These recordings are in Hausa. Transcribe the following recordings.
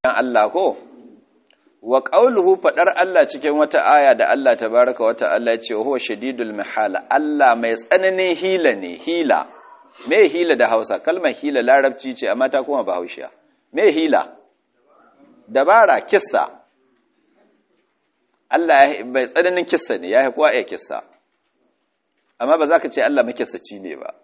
Allah ko wa qauluhu fadar Allah cikin wata aya da Allah tabaraka wata Allah ce huwa shadidul mihala Allah mai tsananin hila ne hila me hila da Hausa kalmar hila larabci ce amma ta kuma bahaushiya me hila dabara kissa Allah mai tsananin kissa ne yayi kowa ya kissa amma ba za ka ce Allah makissaci ne ba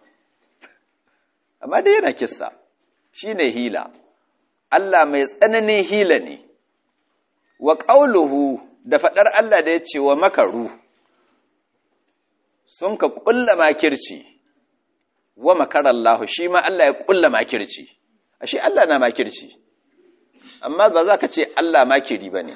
amma dai yana kissa shine hila Allah mai tsananin hila ne wa ƙauluhu da faɗar Allah da ya ce wa makaru sun ka ƙulla makirci wa makarallahu shi ma Allah ya ƙulla makirci ashe Allah na makirci amma ba za ka ce Allah makiri ba ne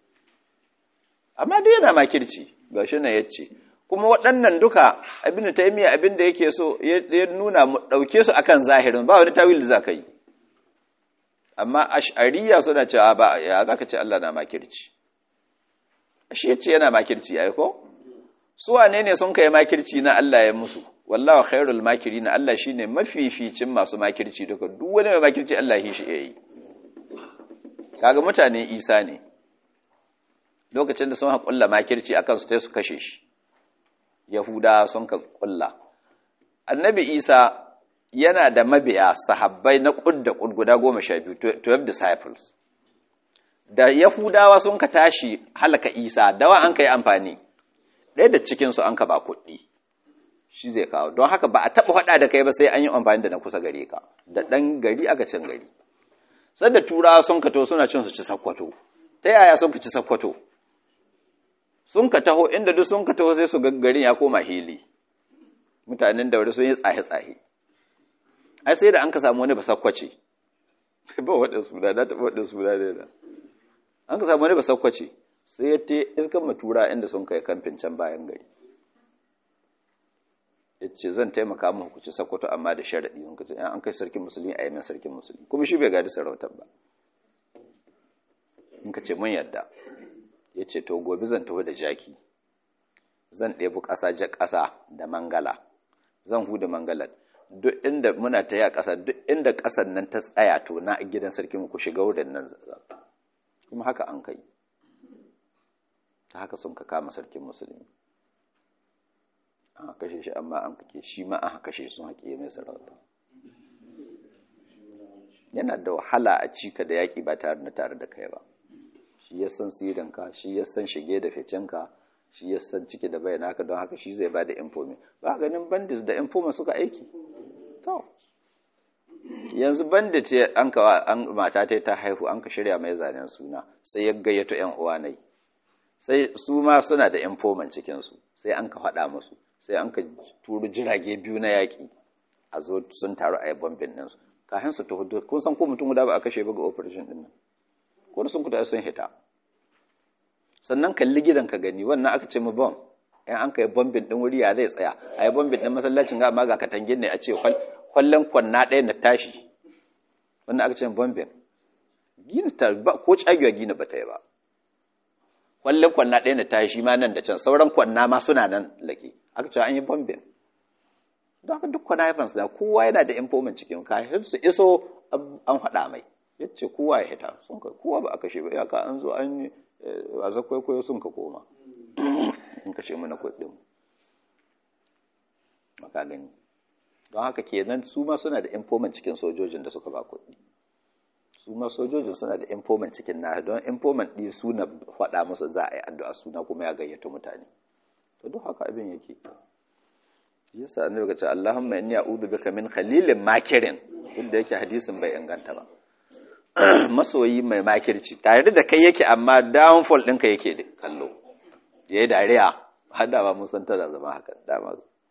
amma dai yana makirci ga shi na yace kuma waɗannan duka abin da ta yi miya abin da yake so ya nuna mu ɗauke su akan zahirin ba wani tawil da za ka yi amma ash'ariya suna cewa ba ya zaka ce Allah na makirci shi yace yana makirci ai ko su wane ne sun kai makirci na Allah ya musu wallahu khairul makirin Allah shine mafificin masu makirci duka duk wani mai makirci Allah shi yayi kaga mutane Isa ne lokacin da sun haƙulla makirci akan su sai su kashe shi Yahuda sun ka kulla Annabi Isa yana da mabiya sahabbai na ƙudda guda goma sha biyu 12 disciples da yahudawa sun ka tashi halaka isa dawa an ka yi amfani ɗaya da cikinsu an ka ba kuɗi shi zai kawo don haka ba a taɓa faɗa da kai ba sai an yi amfani da na kusa gare ka da ɗan gari aka cin gari sai da turawa sun ka to suna cin su ci sakkwato ta yaya sun ka ci sakkwato sun ka taho inda duk sun ka taho sai su garin ya koma hili mutanen daure sun yi tsahe-tsahe ai sai da an ka samu wani basakwace ba waɗin suna na taɓa waɗin suna ne da an ka samu wani basakwace sai ya te iskan matura inda sun kai kamfin can bayan gari ya ce zan taimaka mu hukuci sakwato amma da sharaɗi sun kace an kai sarkin musulmi a yamin sarkin musulmi kuma shi bai gadi sarautar ba in ka ce mun yadda ya ce to gobe zan taho da jaki zan ɗebi ƙasa ja ƙasa da mangala zan huda mangalar duk inda muna ta yi a ƙasa duk inda ƙasar nan ta tsaya to na gidan sarki ku shiga wurin nan kuma haka an kai ta haka sun ka kama sarkin musulmi an kashe shi amma an kake shi ma an kashe sun haƙe mai sarauta yana da wahala a cika da yaƙi ba tare da tare da kai ba shi ya san sirinka shi ya san shige da ficenka shi ya san ciki da bayan haka don haka shi zai ba da infomi ba ganin bandits da infoma suka aiki to yanzu bandit an kawa an mata ta ta haihu an ka shirya mai zanen suna sai ya gayyato yan uwa nai sai su ma suna da infoman cikin su sai an ka faɗa musu sai an ka turu jirage biyu na yaƙi a zo sun taru a yi bombin din su kafin su tafi kun san ko mutum guda ba a kashe ba ga operation din nan ko da sun kuta sun hita sannan kalli gidan ka gani wannan aka ce mu bom in an kai bombin din wuri ya zai tsaya a yi bombin din masallacin ga amma ga katangin ne a ce kwallon kwanna ɗaya na tashi wannan aka ce bombin gina ta ba ko cagiwa gina ba ta yi ba kwallon kwanna ɗaya na tashi ma nan da can sauran kwanna ma suna nan lake aka ce an yi bombin don haka duk kwana haifan da kowa yana da informant cikin kafin su iso an faɗa mai yace kowa ya hita sun ka kowa ba a kashe ba iyaka an zo an yi wasa kwaikwayo sun ka koma in kashe mana kuɗin maka gani don haka kenan su ma suna da informant cikin sojojin da suka ba kuɗi su ma sojojin suna da informant cikin na don informant ɗi suna faɗa musu za a yi addu'a suna kuma ya gayyata mutane to duk haka abin yake yasa annabi ga ce Allahumma inni a'udhu bika min khalilin makirin inda yake hadisin bai inganta ba masoyi mai makirci tare da kai yake amma downfall ɗinka yake kallo ya yi dariya har da ba mun san tana zama haka dama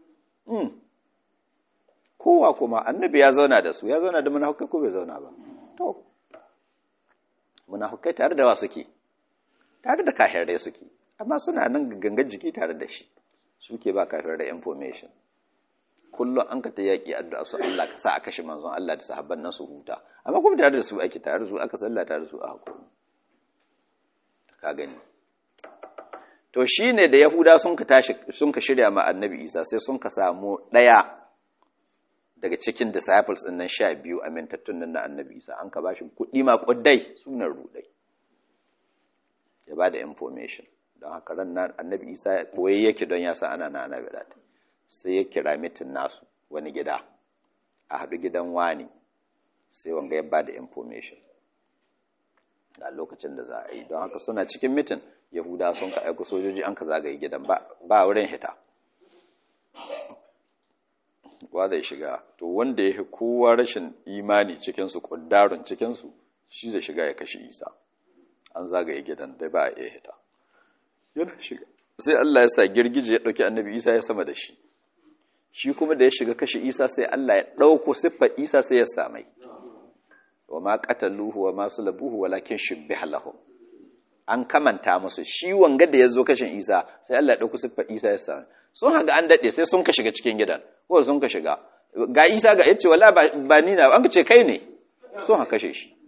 kowa kuma annabi ya zauna da su ya zauna da munafukai ko bai zauna ba to munafukai tare da wa suke tare da kafirai suke amma suna nan gangan jiki tare da shi suke ba kafirai information kullum an ka ta yaƙi addu'a su Allah ka sa a kashe manzon Allah da sahabban nan su huta amma kuma tare da su ake tare da su aka salla tare da su a hakuri ka gani to shine da yahuda sun ka tashi sun ka shirya ma annabi isa sai sun ka samu ɗaya daga cikin disciples ɗin nan sha biyu amintattun nan na annabi isa an ka bashi kuɗi ma ƙuddai sunan rudai ya ba da information don haka ran nan annabi isa ya ɓoye yake don ya sa ana na annabi ɗata sai ya kira mitin nasu wani gida a haɗu gidan wani sai wanga ya ba da information a lokacin da za a yi don haka suna cikin mitin yahuda sun ka aiko sojoji an ka zagaye gidan ba wurin hita wa zai shiga to wanda ya fi kowa rashin imani cikinsu ƙuddarun cikinsu shi zai shiga ya kashe isa an zagaye gidan da ba a iya hita yana shiga sai Allah ya sa girgije ya ɗauki annabi isa ya sama da shi shi kuma da ya shiga kashe isa sai Allah ya ɗauko siffar isa sai ya samai wa ma qataluhu wa ma sulabuhu walakin shubbiha lahum an kamanta musu shi wanga da yazo kashin Isa sai Allah ya dauko siffar Isa ya sami sun haga an dade sai sun ka shiga cikin gidan ko sun ka shiga ga Isa ga yace wala ba ni na an ka ce kai ne sun haka kashe shi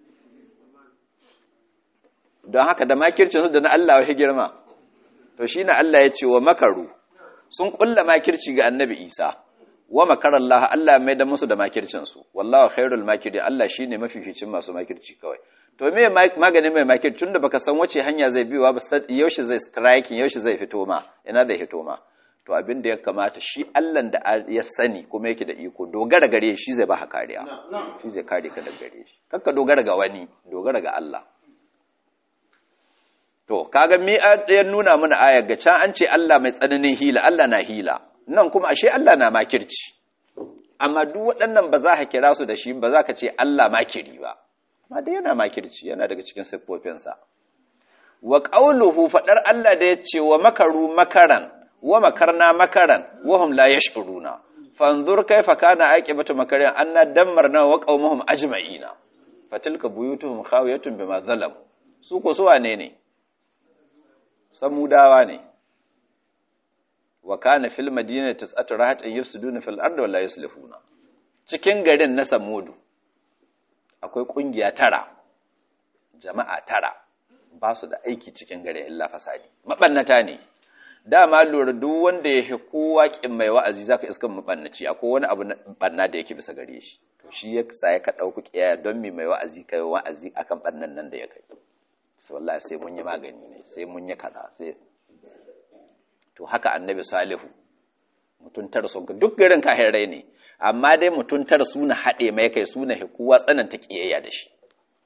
don haka da makircin su da na Allah ya girma to shine Allah ya ce wa makaru sun kulla makirci ga annabi Isa wa makarar Allah Allah mai da musu da makircinsu wallahu khairul makiri Allah shine mafificin masu makirci kawai to me maganin mai makirci tunda baka san wace hanya zai biwa ba yaushe zai striking yaushe zai fito ma ina da fito ma to abin da ya kamata shi Allah da ya sani kuma yake da iko dogara gare shi zai baka kariya shi zai kare ka daga gare shi kakka dogara ga wani dogara ga Allah to kaga me ya nuna mana ayar ga can an ce Allah mai tsananin hila Allah na hila nan kuma ashe Allah na makirci amma duk waɗannan ba za ka kira su da shi ba za ka ce Allah makiri ba amma dai yana makirci yana daga cikin siffofinsa wa qauluhu fadar Allah da yace wa makaru makaran wa makarna makaran wa hum la yash'uruna fanzur kaifa kana aqibatu makarin anna dammarna wa qaumuhum ajma'ina fatilka buyutuhum khawiyatun bima zalam su ko su wane ne samudawa ne wa kana fil madinati tis'atu rahatin yufsiduna fil ardi wa la yuslihuna cikin garin na samudu akwai kungiya tara jama'a tara ba su da aiki cikin garin illa fasadi mabannata ne dama lura duk wanda ya kowa kin mai wa'azi zaka iska mabannaci akwai wani abu banna da yake bisa gare shi to shi ya sa ka dauku kiyaya don mi mai wa'azi kai wa'azi akan bannan nan da ya kai so wallahi sai mun yi magani ne sai mun yi kaza sai to haka annabi salihu mutum tara sun duk garin kahirai ne amma dai mutum tara suna haɗe mai kai suna hikuwa tsananta ƙiyayya da shi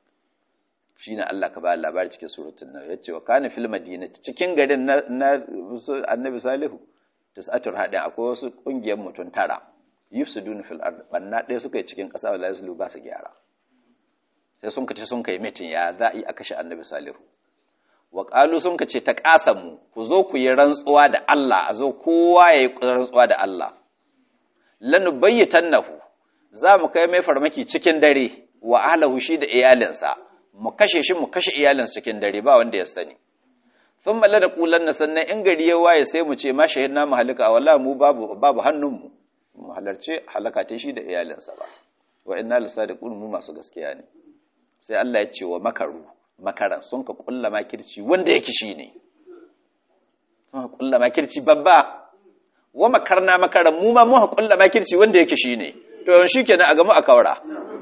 shi ne Allah ka ba labari cikin surutun nan ya ce wa kana fil madina cikin garin na annabi salihu tis'atur haɗe akwai wasu ƙungiyar mutum tara yufsidun fil ard banna ɗaya suka yi cikin ƙasa wala yaslu ba su gyara sai sun kace sun kai mitin ya za a yi a kashe annabi salihu wa ƙalu sun ka ce ta ƙasa mu ku zo ku yi rantsuwa da Allah a zo kowa ya yi rantsuwa da Allah lanu bayyatan nahu za mu kai mai farmaki cikin dare wa ahlahu shi da iyalinsa mu kashe shi mu kashe iyalinsa cikin dare ba wanda ya sani sun malla da ƙulan na sannan in gari ya waye sai mu ce ma shahid na mu halaka wala mu babu babu hannunmu mu halarce halaka ta shi da iyalinsa ba wa inna lisadiqun mu masu gaskiya ne sai Allah ya ce wa makaru makaran sun ka kulla makirci wanda yake shi ne sun ka kulla makirci babba wa makarna makaran mu ma mu ka kulla makirci wanda yake shi ne to yawan shi kenan a gamu a kawara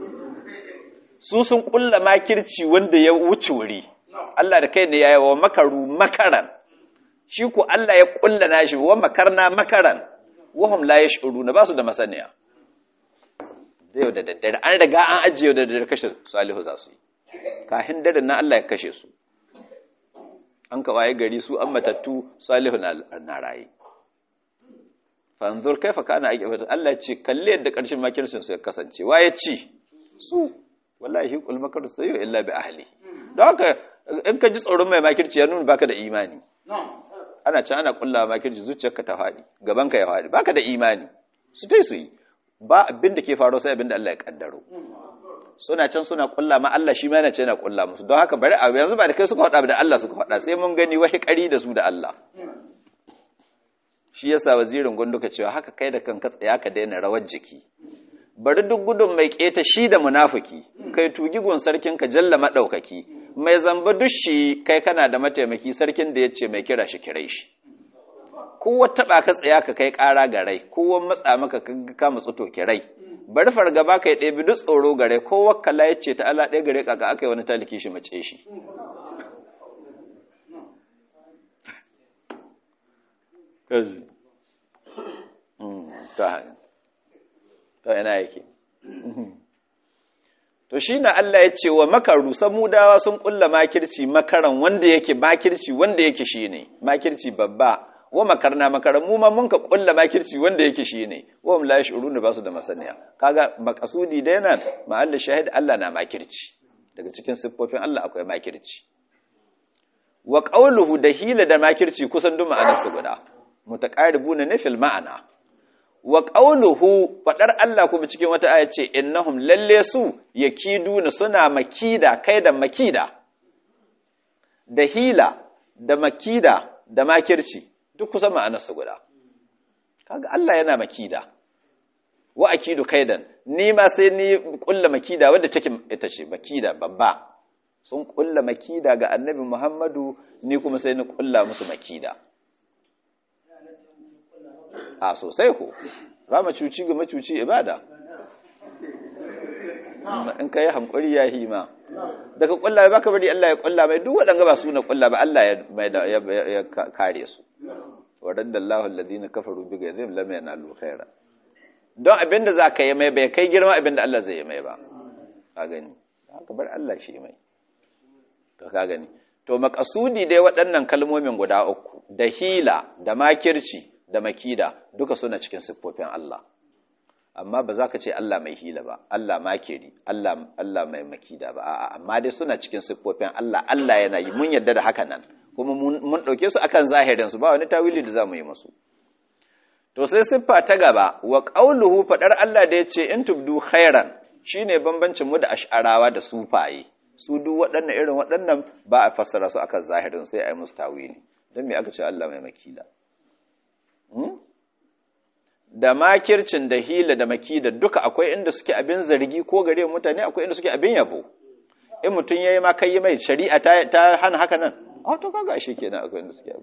su sun kulla makirci wanda ya wuce wuri Allah da kai ne ya yi wa makaru makaran shi ku Allah ya kulla nashi wa makarna makaran wahum la yash'uruna ba su da masaniya da yau da daddare an riga an ajiye da daddare kashe salihu za su yi kahin daren na Allah ya kashe su an ka waye gari su an matattu salihu na raye fanzur kaifa kana ake fata Allah ce kalle yadda karshen makircin su ya kasance waye ci su wallahi qul makar sayyu illa bi ahli don haka in ka ji tsoron mai makirci ya nuna baka da imani ana can ana kullawa makirci zuciyarka ta faɗi gaban ka ya faɗi baka da imani su tai su yi ba abin da ke faru sai abin da Allah ya kaddaro suna can suna kulla ma Allah shi ma yana ce yana kulla musu don haka bari a yanzu ba da kai suka faɗa da Allah suka faɗa sai mun gani wahi ƙari da su da Allah shi yasa wazirin gunduka cewa haka kai da kanka tsaya ka daina rawar jiki bari duk gudun mai keta shi da munafiki kai tugi gun sarkin ka jalla madaukaki mai zamba dushi kai kana da mataimaki sarkin da yace mai kira shi kirai shi kowa taba ka tsaya ka kai ƙara ga rai kowa matsa maka ka matsu to kirai bari fargaba kai ɗebi duk tsoro gare ko wakkala ya ce ta Allah ɗaya gare kaka aka yi wani taliki shi mace shi kazi ta yana yake to shi na Allah ya ce wa makaru samudawa sun kulla makirci makaran wanda yake makirci wanda yake shi ne makirci babba wa makarna makaran mu ma mun ka kulla makirci wanda yake shi ne wa hum la yash'urun ba su da masaniya kaga makasudi da yana ma'alla shahid Allah na makirci daga cikin siffofin Allah akwai makirci wa qawluhu da hila da makirci kusan duk ma'anar su guda mutaqaribuna ne fil ma'ana wa qawluhu fadar Allah kuma cikin wata aya ce innahum lalle su yakiduna suna makida kai da makida da hila da makida da makirci duk kusan ma'anar su guda kaga Allah yana makida wa akidu kaidan ni ma sai ni kulla makida wadda take ita ce makida babba sun kulla makida ga annabi Muhammadu ni kuma sai ni kulla musu makida a sosai ko ba macuci ga macuci ibada in ka yi hankuri ya hima daga kulla ba ka bari Allah ya kulla mai duk waɗanda ba su na kulla ba Allah ya kare su waɗanda Allah alladhina kafaru bi ghayzihim lam yanalu khaira don abinda za ka yi mai bai kai girma abinda Allah zai yi mai ba ka gani haka bar Allah shi mai to ka gani to makasudi dai waɗannan kalmomin guda uku da hila da makirci da makida duka suna cikin siffofin Allah amma ba za ka ce Allah mai hila ba Allah makiri Allah Allah mai makida ba a'a amma dai suna cikin siffofin Allah Allah yana yi mun yarda da haka nan kuma mun dauke su akan zahirin su ba wani tawili da zamu yi musu to sai siffa ta gaba wa qauluhu fadar Allah da yace in tubdu khairan shine bambancin mu da ash'arawa da sufaye su duk waɗannan irin waɗannan ba a fassara su akan zahirin sai a yi musu tawili don me aka ce Allah mai makida da makircin da hila da makida duka akwai inda suke abin zargi ko gare mutane akwai inda suke abin yabo in mutum ya yi ma kai mai shari'a ta hana haka nan a to kaga shi kenan akwai inda suke abu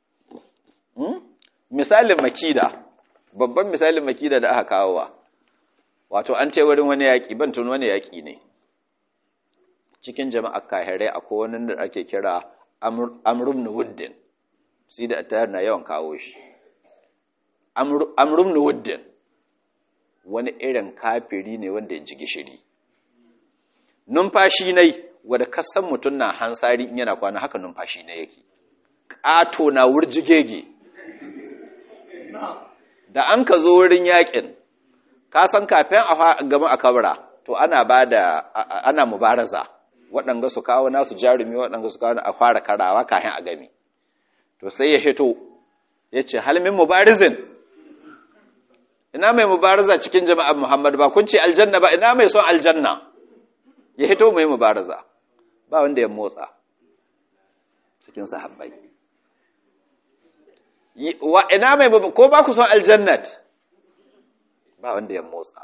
misalin makida babban misalin makida da aka kawowa wato an ce wurin wani yaƙi ban tun wani yaƙi ne cikin jama'a kahirai akwai wani da ake kira amrum na wuddin sai da attayar na yawan kawo shi amrum na wuddin wani irin kafiri ne wanda ya ji gishiri numfashi nai wadda kasan mutum na hansari in yana kwana haka numfashi na yake ƙato na wurjigege da an ka zo wurin yakin ka san kafin a gama a kabara to ana ba da ana mubaraza waɗanga su kawo nasu jarumi waɗanga su kawo a fara karawa kafin a gami to sai ya hito ya ce halmin mubarizin ina mai mubaraza cikin jama'ar muhammad ba kun ce aljanna ba ina mai son aljanna ya hito mai mubaraza ba wanda ya motsa cikin sahabbai wa ina mai ko ba ku son aljannat ba wanda ya motsa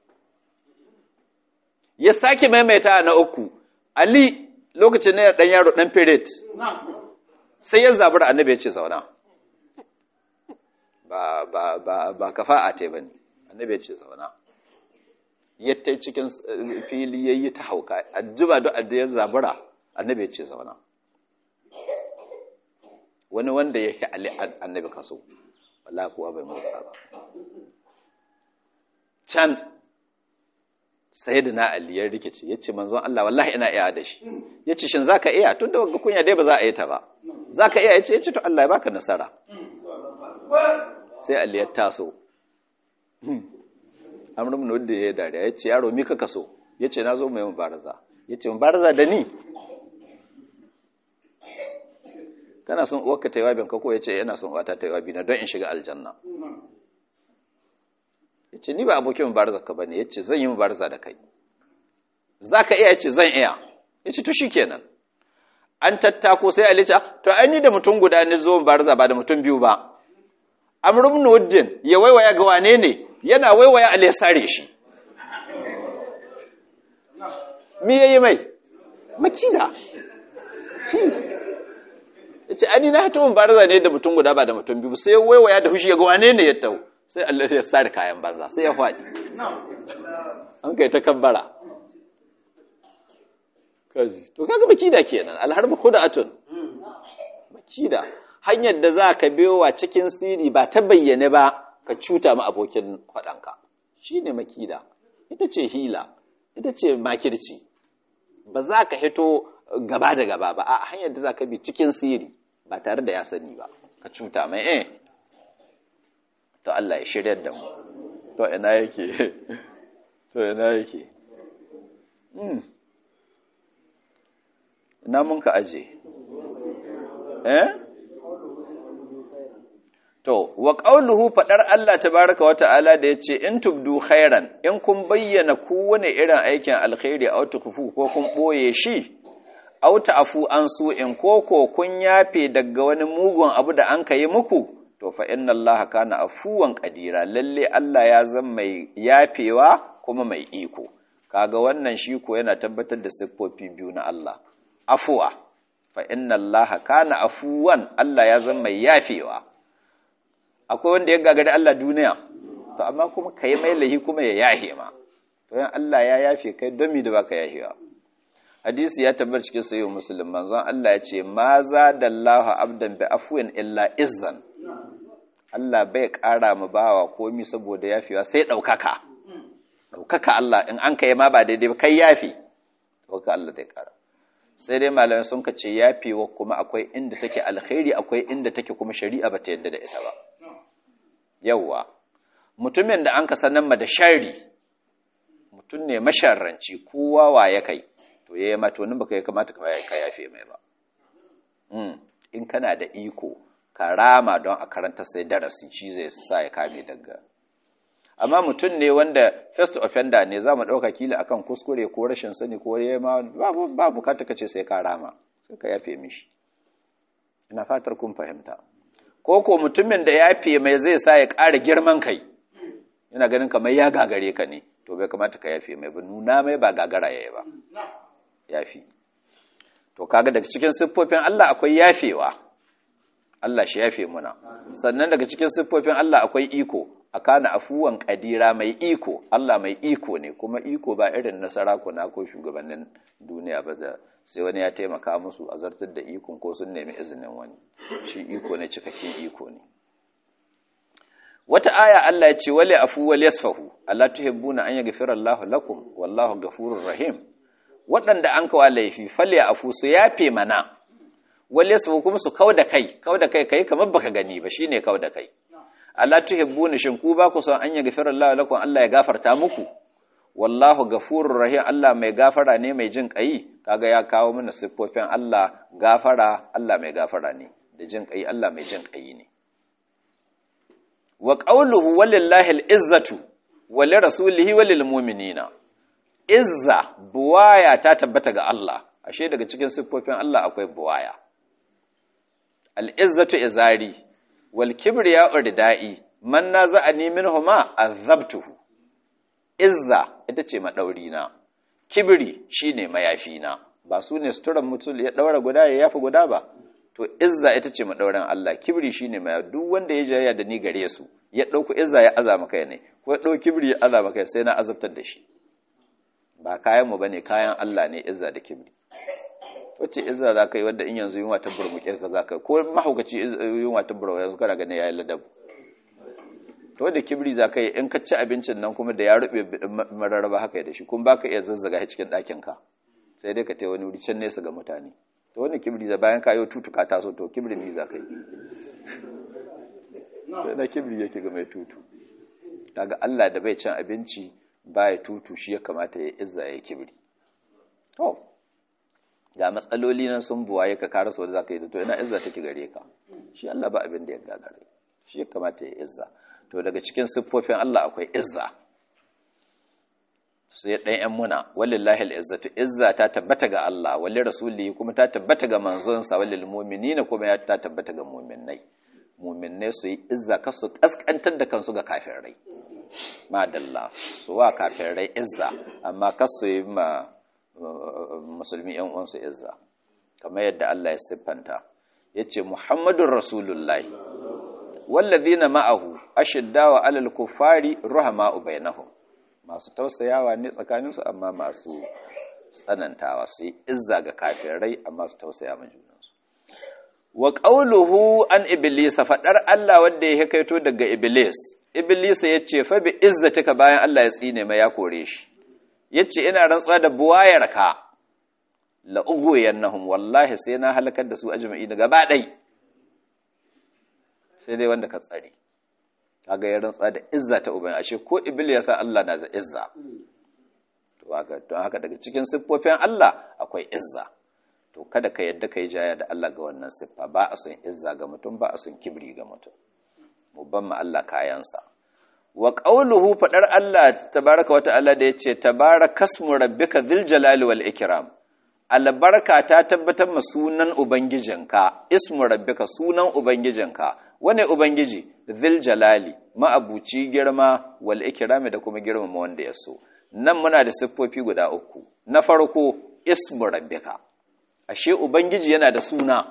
ya sake maimaita na uku ali lokacin ne dan yaro dan period sai ya zabura annabi ya ce zauna ba ba ba ba kafa'a te bane annabi ya ce zauna yatta cikin fili yayi ta hauka ajiba da ya zabura annabi ya ce zauna wani wanda yake ali annabi kaso wallahi kuwa bai motsa ba can sai da na ali ya rikice ya ce manzon Allah wallahi ina iya da shi ya ce shin zaka iya tun da wanga kunya dai ba za a yi ta ba zaka iya ya ce ya ce to Allah ya baka nasara sai ali ya taso amrum ne wanda ya dariya ya ce yaro mi ka kaso ya ce na zo mai mubaraza ya ce mubaraza da ni kana son uwarka ta yi wabin ka ko ya ce yana son uwata ta yi wabi na don in shiga aljanna ya ce ni ba abokin mubaraza ka bane ya ce zan yi mubaraza da kai za ka iya ya ce zan iya ya ce to shi kenan an tattako sai alica to ai ni da mutum guda ni zo mubaraza ba da mutum biyu ba amrum nuddin ya waiwaya ga wane ne yana waiwaya ale sare shi me yayi mai makida yace ani na hatu mubaraza ne da mutum guda ba da mutum biyu sai waiwaya da hushi ya ga wane ne ya tau sai Allah ya sare kayan banza sai ya faɗi an kai ta kabbara to kaga makida kenan alharbu khud'atun makida hanyar da za ka biyowa cikin siri ba ta bayyane ba ka cuta ma abokin faɗanka shine makida ita ce hila ita ce makirci ba za ka hito gaba da gaba ba a hanyar da za ka bi cikin siri ba tare da ya sani ba ka cuta mai eh to Allah ya shiryar da mu to ina yake to ina yake hmm ina mun ka aje eh to wa qauluhu fadar Allah tabaaraka wa ta'ala da yace in tubdu khairan in kun bayyana kowane irin aikin alkhairi aw tukfu ko kun boye shi aw ta'fu an su in koko kun yafe daga wani mugun abu da an kai muku to fa inna Allah kana afuwan qadira lalle Allah ya zama mai yafewa kuma mai iko kaga wannan shi ko yana tabbatar da siffofi biyu na Allah afuwa fa inna allaha kana afuwan Allah ya zama mai yafewa akwai wanda ya gagari Allah duniya to amma kuma kai mai lahi kuma ya yahe ma to yan Allah ya yafe kai don mi da baka yahewa hadisi ya tabbata cikin sahih muslim manzon Allah ya ce ma zadallahu abdan bi afwin illa izzan Allah bai ƙara mu bawa komi saboda yafewa sai ɗaukaka ɗaukaka Allah in an kai ma ba daidai ba kai yafi ɗaukaka Allah zai ƙara sai dai malamai sun ka ce yafewa kuma akwai inda take alkhairi akwai inda take kuma shari'a ba ta yadda da ita ba yawwa mutumin da an ka sanar ma da shari mutum ne masharranci kowa wa ya kai to ya yi mata wani baka ya kamata ka yafe mai ba in kana da iko ka rama don a karanta sai darasi shi zai sa ya kame daga amma mutum ne wanda first offender ne za mu ɗauka kila akan kuskure ko rashin sani ko ya ma ba bukata ka ce sai ka rama sai ka yafe mishi ina fatar kun fahimta ko ko mutumin da yafe mai zai sa ya ƙara girman kai yana ganin kamar ya gagare ka ne to bai kamata ka yafe mai ba nuna mai ba gagara yayi ba yafi to kaga daga cikin siffofin Allah akwai yafewa Allah shi yafe muna sannan daga cikin siffofin Allah akwai iko akana afuwan kadira mai iko Allah mai iko ne kuma iko ba irin na sarakuna ko shugabannin duniya ba da sai wani ya taimaka musu a zartar da ikon ko sun nemi izinin wani shi iko ne cikakken iko ne wata aya Allah ya ce wali afu wal yasfahu Allah tuhibbuna an yaghfira Allahu lakum wallahu ghafurur rahim waɗanda an kawo laifi falle afu su yafe mana wal yasfahu kuma su kauda kai kauda kai kai kamar baka gani ba shine kauda kai Allah tuhibbuna shin ku ba ku son an yaghfira Allahu lakum Allah ya gafarta muku wallahu ghafurur rahim Allah mai gafara ne mai jin kai kaga ya kawo mana siffofin Allah gafara Allah mai gafara ne da jin kai Allah mai jin kai ne wa qawluhu walillahi al-izzatu wa li rasulihi wa lil mu'minina izza buwaya ta tabbata ga Allah ashe daga cikin siffofin Allah akwai buwaya al-izzatu izari wal kibriya urdai man naza'ani minhuma azabtuhu izza ita ce madauri na kibri shine mayafi na ba su ne suturan mutum ya daura guda ya yafi guda ba to izza ita ce madauran Allah kibri shine mai duk wanda ya jayya da ni gare su ya dauko izza ya azama kai ne ko ya dauki kibri ya azama kai sai na azabtar da shi ba kayan mu bane kayan Allah ne izza da kibri wace izza za ka yi wadda in yanzu yunwa ta burmuke ka za ka ko mahaukaci yunwa ta burmuke yanzu kana ganin yayin ladab to da kibri za ka yi in ka ci abincin nan kuma da ya rube mararraba haka da shi kuma baka iya zazzaga shi cikin ɗakin ka sai dai ka tai wani wuri can nesa ga mutane to wani kibri da bayan kayo tutu ka taso to kibri ne za ka yi sai na kibri yake ga mai tutu daga Allah da bai cin abinci baya tutu shi ya kamata ya izza ya kibri to ga matsaloli nan sun buwaye ka kara sau da za ka yi da to ina izza take gare ka shi Allah ba abin da ya gagare shi ya kamata ya izza to daga cikin siffofin Allah akwai izza sai ɗan ‘yan muna walillahi al'izzatu izza ta tabbata ga Allah wali rasuli kuma ta tabbata ga manzonsa walil muminina kuma ya ta tabbata ga muminai muminai su yi izza ka su ƙasƙantar da kansu ga kafirai madalla su wa kafirai izza amma ka su yi ma musulmi ‘yan uwansu izza kamar yadda Allah ya siffanta ya ce muhammadun rasulullahi wallazina ma'ahu ashiddawa alal kuffari ruhama'u bainahum masu tausayawa ne tsakaninsu amma masu tsanantawa su yi izza ga kafirai amma su tausaya ma junansu wa qawluhu an iblisa fadar Allah wanda ya kaito daga iblis iblis ya ce fa bi izzatika bayan Allah ya tsine mai ya kore shi yace ina rantsuwa da buwayarka la ugwiyannahum wallahi sai na halakar da su ajma'i daga gaba dai sai dai wanda ka tsare kaga ya rantsuwa da izza ta uban ashe ko iblis ya sa Allah na da izza to haka don haka daga cikin siffofin Allah akwai izza to kada ka yadda kai jaya da Allah ga wannan siffa ba a son izza ga mutum ba a son kibri ga mutum mu ban ma Allah kayansa wa qawluhu fadar Allah tabaraka wa ta'ala da yace tabarakasmu rabbika dhil jalali wal ikram albarka ta tabbatar ma sunan ubangijinka ismu rabbika sunan ubangijinka wane ubangiji dhil jalali ma'abuci girma wal ikrami da kuma girmama wanda ya so nan muna da siffofi guda uku na farko ismu rabbika ashe ubangiji yana da suna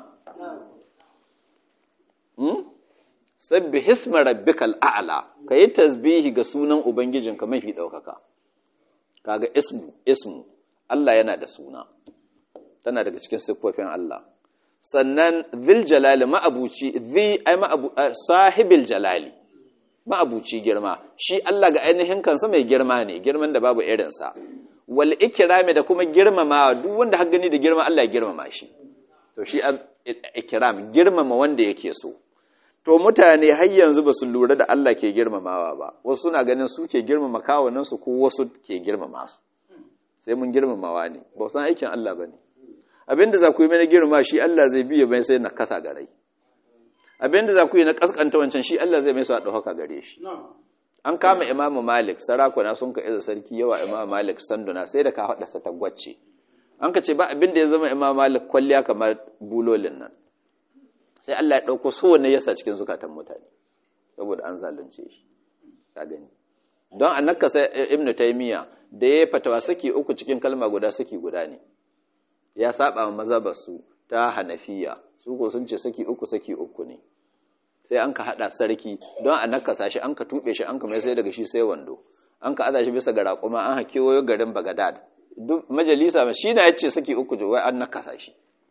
hmm? sabbi hisma rabbikal a'la kayi tasbihi ga sunan ubangijinka mafi daukaka kaga ismu ismu Allah yana da suna tana daga cikin siffofin Allah sannan dhil jalali ma'abuci dhi ay ma'abu sahibil jalali ma'abuci girma shi Allah ga ainihin kansa mai girma ne girman da babu irinsa wal ikrami da kuma girmama duk wanda har gani da girma Allah ya girmama shi to shi ikram girmama wanda yake so to mutane har yanzu ba su lura da Allah ke girmamawa ba wasu suna ganin su ke girmama kawunan su ko wasu ke girmama su sai mun girmamawa ne ba san aikin Allah bane abinda za ku yi mai girma shi Allah zai biye bai sai na kasa garai abinda za ku yi na kaskanta wancan shi Allah zai mai su a ɗauka gare shi an kama imamu malik sarakuna sun ka iza sarki yawa imamu malik sanduna sai da ka haɗa sa tagwace an ka ce ba abinda ya zama imamu malik kwalliya kamar bulolin nan sai Allah ya ɗauko so wanne yasa cikin zukatan mutane saboda an zalunce shi ka gani don a nakasa ibnu taymiya da ya fatawa saki uku cikin kalma guda saki guda ne ya saba ma mazhabar su ta hanafiya su ko sun ce saki uku saki uku ne sai an ka haɗa sarki don a nakasa shi an ka tuɓe shi an ka mai sai daga shi sai wando an ka aza shi bisa ga raƙuma an hake wayo garin bagadad duk majalisa shi na yace saki uku wai an nakasa shi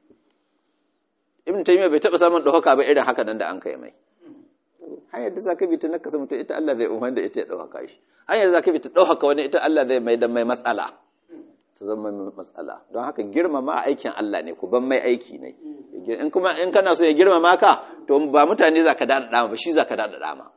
ibn taymiya bai taɓa samun ɗaukaka ba irin haka nan da an kai mai hanyar da zaka bi ta nakasa mutum ita Allah zai umar da ita ya ɗaukaka shi hanyar da zaka bi ta ɗaukaka wani ita Allah zai mai da mai matsala ta zama mai matsala don haka girmama aikin Allah ne ku ban mai aiki ne in kuma in kana so ya girmama ka to ba mutane za ka daɗa dama ba shi za ka daɗa dama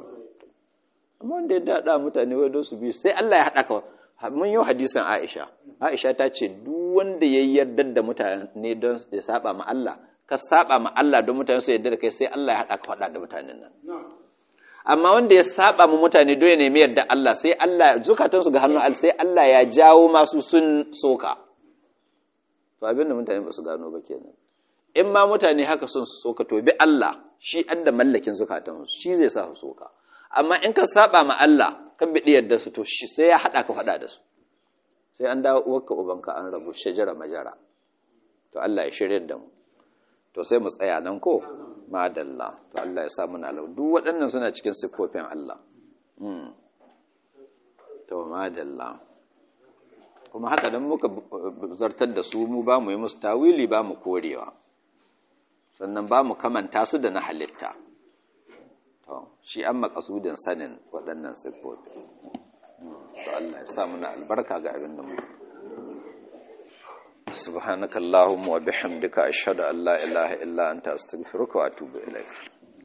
amma wanda ya daɗa mutane wai don su biyu sai Allah ya haɗa ka mun yi hadisan Aisha Aisha ta ce duk wanda ya yarda da mutane don ya saba ma Allah ka saba ma Allah don mutane su yarda da kai sai Allah ya haɗa ka faɗa da mutanen nan amma wanda ya saba mu mutane don ya nemi yadda Allah sai Allah zukatansu ga hannun Allah sai Allah ya jawo masu sun soka to abin da mutane ba su gano ba kenan in ma mutane haka sun soka to bi Allah shi an da mallakin zukatansu shi zai sa su soka amma in ka saba ma Allah kan bi yadda su to shi sai ya hada ka fada da su sai an dawo uwarka ubanka an rabu shajara majara to Allah ya shirye da mu to sai mu tsaya nan ko madalla to Allah ya sa muna alau duk waɗannan suna cikin siffofin Allah to madalla kuma haka dan muka zartar da su mu ba mu yi musu tawili ba mu korewa sannan ba mu kamanta su da na halitta to shi an makasudin sanin waɗannan siffofi to Allah ya sa muna albarka ga abin da mu سبحانك اللهم وبحمدك أشهد أن لا إله إلا أنت أستغفرك وأتوب إليك